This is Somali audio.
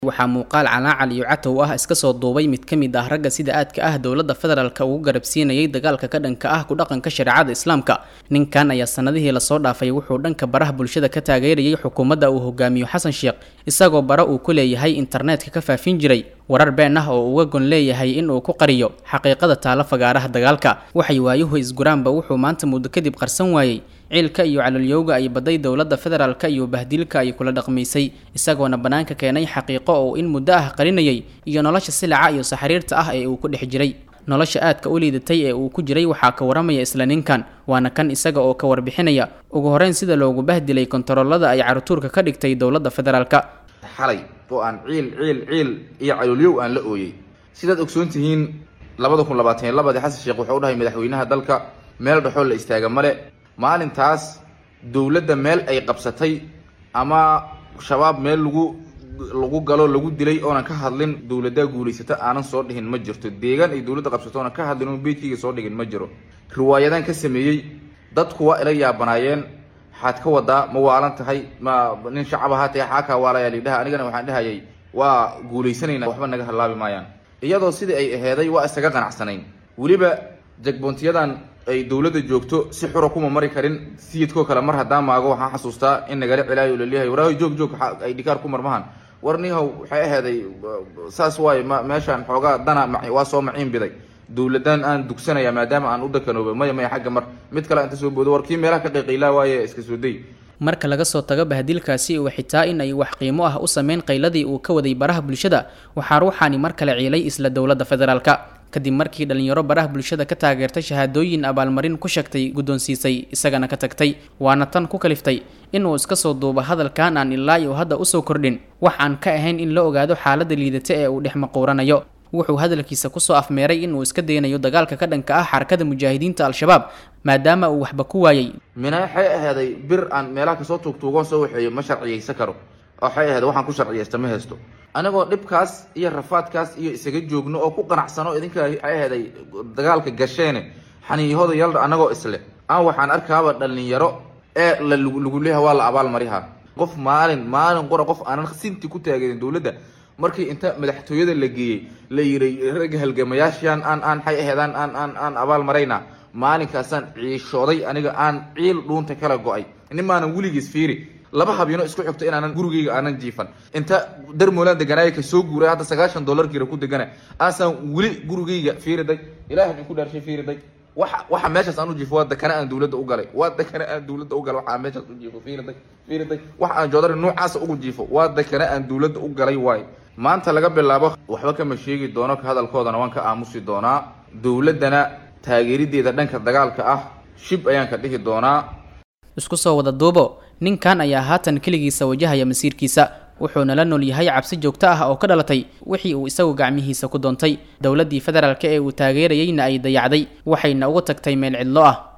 waxaa muuqaal calaacal iyo catow ah iska soo duubay mid ka mid ah ragga sida aadka ah dowladda federaalka ugu garabsiinayay dagaalka ka dhanka ah ku dhaqanka shareecada islaamka ninkan ayaa sanadihii lasoo dhaafay wuxuu dhanka baraha bulshada ka taageerayay xukuumadda uu hogaamiyo xasan sheekh isagoo bara uu ku leeyahay internetka ka faafin jiray warar been ah oo uga gon leeyahay in uu ku qariyo xaqiiqada taalo fagaaraha dagaalka waxay waayuhu isguraanba wuxuu maanta muddo kadib qarsan waayey ciilka iyo calolyowga ay baday dowladda federaalka iyo bahdilka ay kula dhaqmaysay isagoona bannaanka keenay xaqiiqo oo in muddo ah qarinayay iyo nolosha silaca iyo saxariirta ah ee uu ku dhex jiray nolosha aadka u liidatay ee uu ku jiray waxaa ka waramaya isla ninkan waana kan isaga oo ka warbixinaya ugu horeyn sida loogu bahdilay kontaroolada ay carutuurka ka dhigtay dowladda federaalka xalay oo aan ciil ciil ciil iyo calolyow aan la ooyey sidaad ogsoon tihiin labada kun labaatan iyo labadii xasan sheekh wuxuu u dhahay madaxweynaha dalka meel dhexoo la istaaga male maalintaas dowladda meel ay qabsatay ama shabaab meel lagu lagu galo lagu dilay oonan ka hadlin dowladdaa guulaysata aanan soo dhihin ma jirto deegaan ay dowladda qabsato oonan ka hadlin oon beydkayga soo dhigin ma jiro riwaayadaan ka sameeyey dadku waa ila yaabanaayeen waxaad ka wadaa ma waalan tahay ma nin shacab ahaa tahay xaakaa waalayaa lidhaha anigana waxaan dhahayay waa guulaysanaynaa waxba naga hallaabi maayaan iyadoo sidii ay aheeday waa isaga qanacsanayn weliba jagboontiyadan ay dowladda joogto si xura kuma mari karin sayidkoo kale mar haddaan maago waxaan xasuustaa in nagala celaayo laleeyahay waraahoy joog joog ay dhikaar ku marmahan war nihow waxay aheeday saas waaye ma meeshaan xoogaa dana waa soo maciin biday dowladan aan dugsanaya maadaama aan u dakanooba maya maya xagga mar mid kale inta soo boodo war kii meelaha ka qayqaylaa waaye iska soo day marka laga soo tago bahdilkaasi uu xitaa in ay wax qiimo ah u sameyn qayladii uu ka waday baraha bulshada waxaa ruuxaani mar kale ciilay isla dowladda federaalka kadib markii dhalinyaro baraha bulshada ka taageertay shahaadooyin abaalmarin ku sheegtay guddoonsiisay isagana ka tagtay waana tan ku kaliftay inuu iska soo duubo hadalkan aan ilaa iyo hadda usoo kordhin wax aan ka ahayn in la ogaado xaaladda liidata ee uu dhex maquuranayo wuxuu hadalkiisa kusoo afmeeray inuu iska daynayo dagaalka ka dhanka ah xarakada mujaahidiinta al-shabaab maadaama uu waxba ku waayey mina waxay aheeday bir aan meelaha kasoo tuugtuugoon soo waxeeyo ma sharciyaysa karo waxay aheed waxaan ku sharciyaysta ma haysto anigoo dhibkaas iyo rafaadkaas iyo isaga joogno oo ku qanacsano idinka waxay aheeday dagaalka gasheene xaniiyahooda yaldha anagoo isle aan waxaan arkaaba dhalinyaro ee la lagu leeyaha waa la abaal mariha qof maalin maalin qora qof aanan sinti ku taageerin dowladda markii inta madaxtooyada la geeyey la yiray ragga halgamayaashaan aan aan xay aheedaan aan aan aan abaal marayna maalinkaasaan ciishooday aniga aan ciil dhuunta kala go-ay nimaanan weligiis fiiri laba habyano isku xigto inaanan gurigayga aanan jiifan inta darmoland deganaaya ka soo guuray hadda sagaashan dollarkiira ku degana aasaan weli gurigayga fiiriday ilahay in ku dhaarshay fiiriday waxa waxa meeshaas aan u jiifo waa dakana aan dowladda u galay waa dakana aan dowladda u galay waxa aan meeshaas u jiifo fiiriday fiiriday waxa aan joodari noocaasa ugu jiifo waa dakana aan dowladda u galay waaye maanta laga bilaabo waxba kama sheegi doono ka hadalkoodana waan ka aamusi doonaa dowladdana taageerideeda dhanka dagaalka ah shib ayaan ka dhihi doonaa isku soo wada duubo ninkan ayaa haatan keligiisa wajahaya masiirkiisa wuxuuna la nool yahay cabsi joogto ah oo ka dhalatay wixii uu isagu gacmihiisa ku doontay dowladdii federaalka ee uu taageerayeyna ay dayacday waxayna ugu tagtay meel cidlo ah